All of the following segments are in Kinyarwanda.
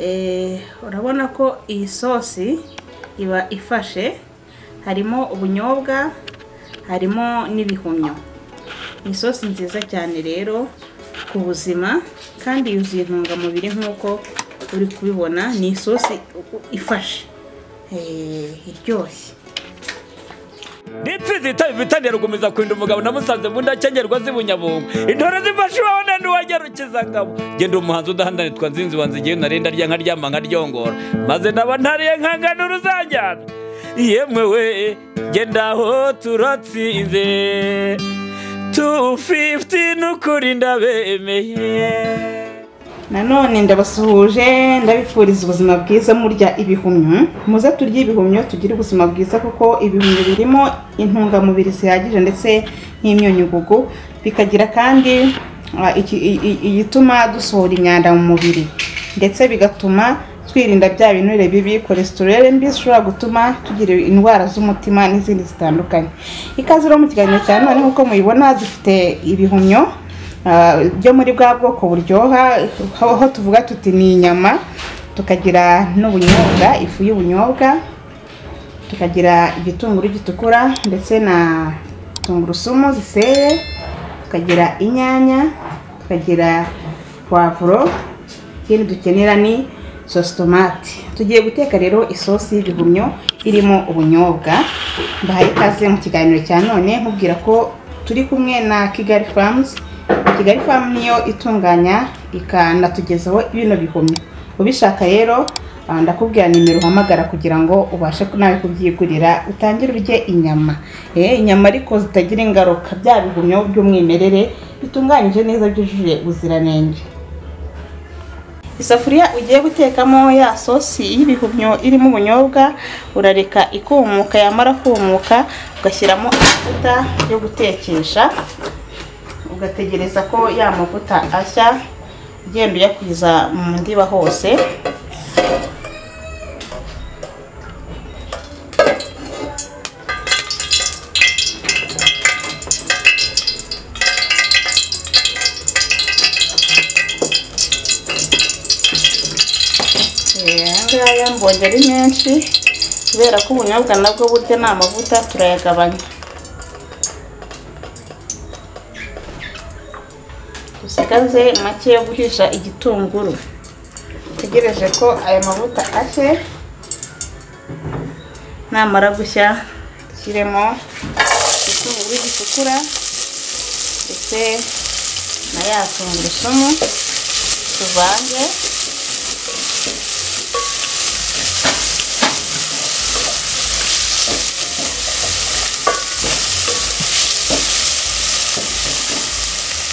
Eh, urabona ko iyi sosi iba ifashe harimo ubunyobwa harimo n'ibihumyo ni isosi nziza cyane rero ku buzima kandi yuzuye intungamubiri nk'uko uri kubibona ni isosi ifashe eh, iryoshye nitsinzi itabi bitaniye rugumiriza kurinda umugabo namusanze mu ndacengerwa z'ibunyabungo intore zifashe uwabona n'uwagerukiza ngabo genda umuhanzi udahandana twa nzinzi wanze igihe narenda rya nkaryama nkaryongora maze naba ntariye nkangana uruzanjyana yemwe we genda aho turatsinze tu fifiti n'ukurinda bemeye nanone ndabasuhuje ndabifuriza ubuzima bwiza murya ibihumyo muze turye ibihumyo tugire ubuzima bwiza kuko ibihumyo birimo intungamubiri zihagije ndetse n'imyunyugugu bikagira kandi ah, iki- i- i- igituma dusohora imyanda mu mubiri ndetse bigatuma twirinda bya binure bibi kolesitorere mbi zishobora gutuma tugira indwara z'umutima n'izindi zitandukanye ikaze rero mu kiganiro cya none nk'uko mubibona zifite ibihumyo Ah, byo muri bwa bwoko buryoha aho aho tuvuga tuti ni inyama tukagira n'ubunyobwa ifu y'ubunyobwa tukagira igitunguru gitukura ndetse na tungurusumu ziseye tukagira inyanya tukagira puwavuro ikindi dukenera ni sosi tomati tugiye guteka rero isosi y'ibihumyo irimo ubunyobwa mbahaye ikaze mu kiganiro cya none nkubwira ko turi kumwe na kigali famuzi kigali famu niyo itunganya ikanatugezaho bino bihumyo ubishaka rero ah, ndakubwira nimero uhamagara kugira ngo ubashe nawe kubyigurira utangire urye inyama Eh, inyama ariko zitagira ingaruka bya bihumyo by'umwimerere bitunganyije neza byujuje ubuziranenge isafuriya ugiye gutekamo ya sosi y'ibihumyo irimo ubunyobwa urareka ikumuka yamara kumuka ugashyiramo amavuta yo gutekesha ugategereza ko ya mavuta ashya ugenda uyakwiza mu ndiba hose Eh, ngaya mbonye ari menshi kubera ko ubunyobwa nabwo burya ni amavuta turayagabanya dusigaze make yo guhisha igitunguru tegereje ko aya mavuta ashe namara gushya dushyiremo igitunguru gitukura ndetse na ya tungurusumu tuvange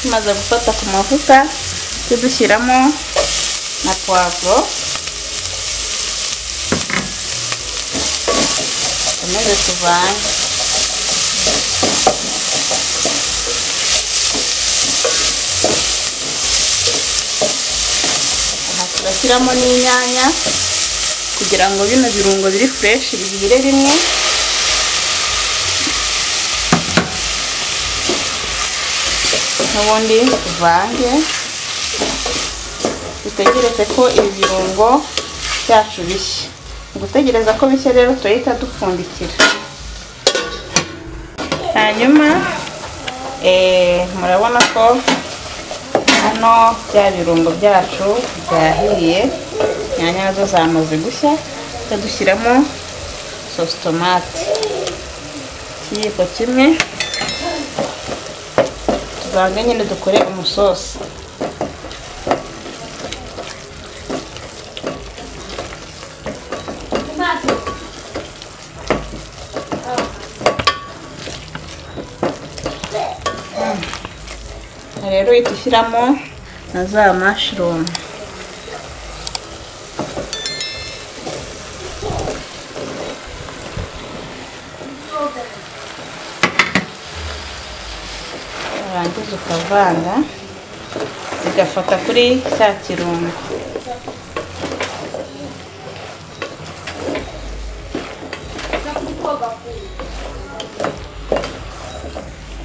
tumaze gufata ku mavuta tujye dushyiramo na puwavuro tumaze tuvange aha turashyiramo n'inyanya kugira ngo bino birungo biri fureshi bigire rimwe n'ubundi tuvange dutegereze ko ibi birungo byacu bishya Mu gutegereza ko bishya rero turahita dupfundikira hanyuma eh, murabona ko hano bya birungo byacu byahiye inyanya nazo zamaze gushya tujya dushyiramo sosi tomate ikiyiko kimwe tubange nyine dukore umusosi Aha rero uhita ushyiramo na za mashirumu warangiza ukavanga zigafata kuri cya kirungo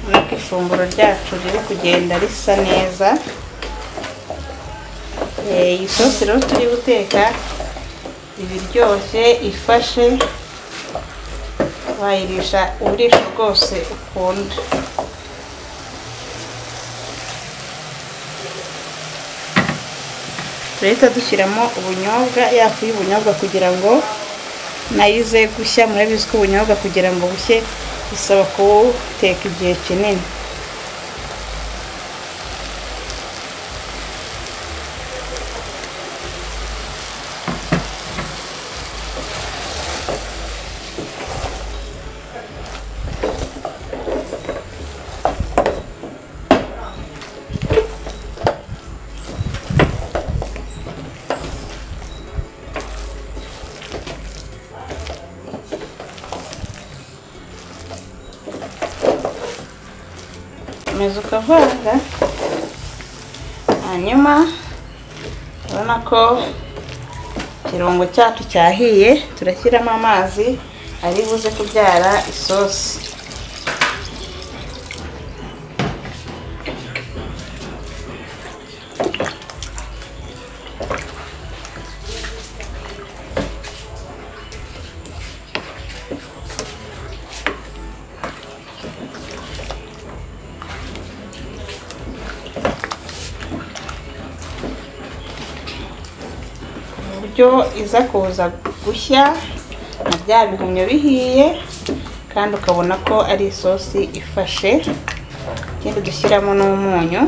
Urabona ko ifunguro ryacu riri kugenda risa neza Eh, iyi sosi rero turi guteka iba iryoshye ifashe wayirisha uburisho bwose ukunda turahita dushyiramo ubunyobwa yafu y'ubunyobwa kugira ngo nayo ize gushya murabizi ko ubunyobwa kugira ngo bushye bisaba kuwuteka igihe kinini ukomeza ukavanga hanyuma urabona ko ikirungo cyacu cyahiye turashyiramo amazi ari buze kubyara isosi uburyo iza kuza gushya na bya bihumyo bihiye kandi ukabona ko ari isosi ifashe ikindi dushyiramo n'umunyu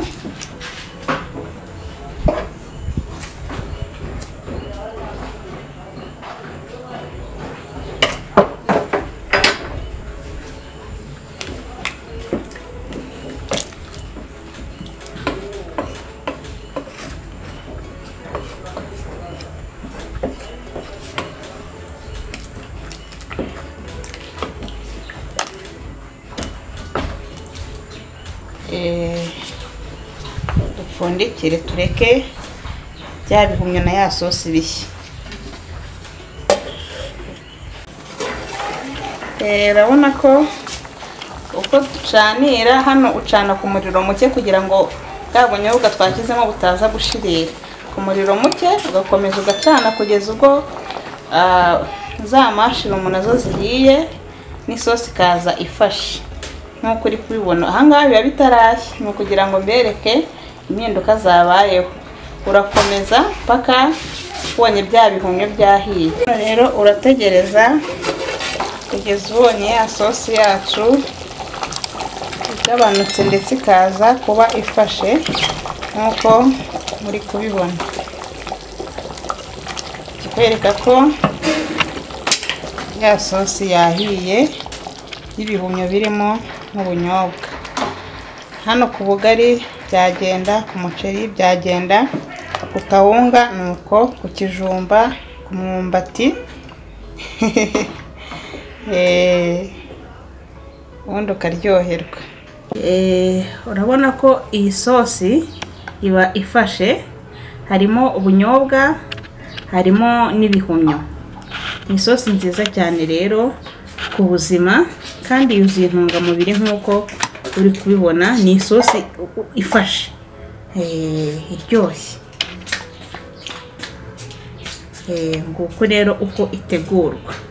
Eh, dupfundikire tureke bya bihumyo na ya sosi bishya Eh, urabona ko uko ducanira hano ucana ku muriro muke kugira ngo bwa bunyobwa twashyizemo butaza gushirira ku muriro muke ugakomeza ugacana kugeza ubwo ah, za mashirumu nazo zihiye n'isosi ikaza ifashe nk'uko uri kubibona ahangaha biba bitarashya ni ukugira ngo mbereke impinduka zabayeho urakomeza paka ubonye bya bihumyo byahiye Hano rero urategereza kugeza ubonye ya sosi yacu igabanutse ndetse ikaza kuba ifashe nk'uko muri kubibona kikwereka ko ya sosi yahiye y'ibihumyo birimo n'ubunyobwa hano ku bugari byagenda ku muceri byagenda ku kawunga nuko ku kijumba ku mwumbati Eh, ubundi ukaryoherwa Eh, urabona ko iyi sosi iba ifashe harimo ubunyobwa harimo n'ibihumyo ni isosi nziza cyane rero ku buzima kandi yuzuye intungamubiri nk'uko uri kubibona ni isosi u- u- ifashe Eh, iryoshye Eh, nguko rero uko itegurwa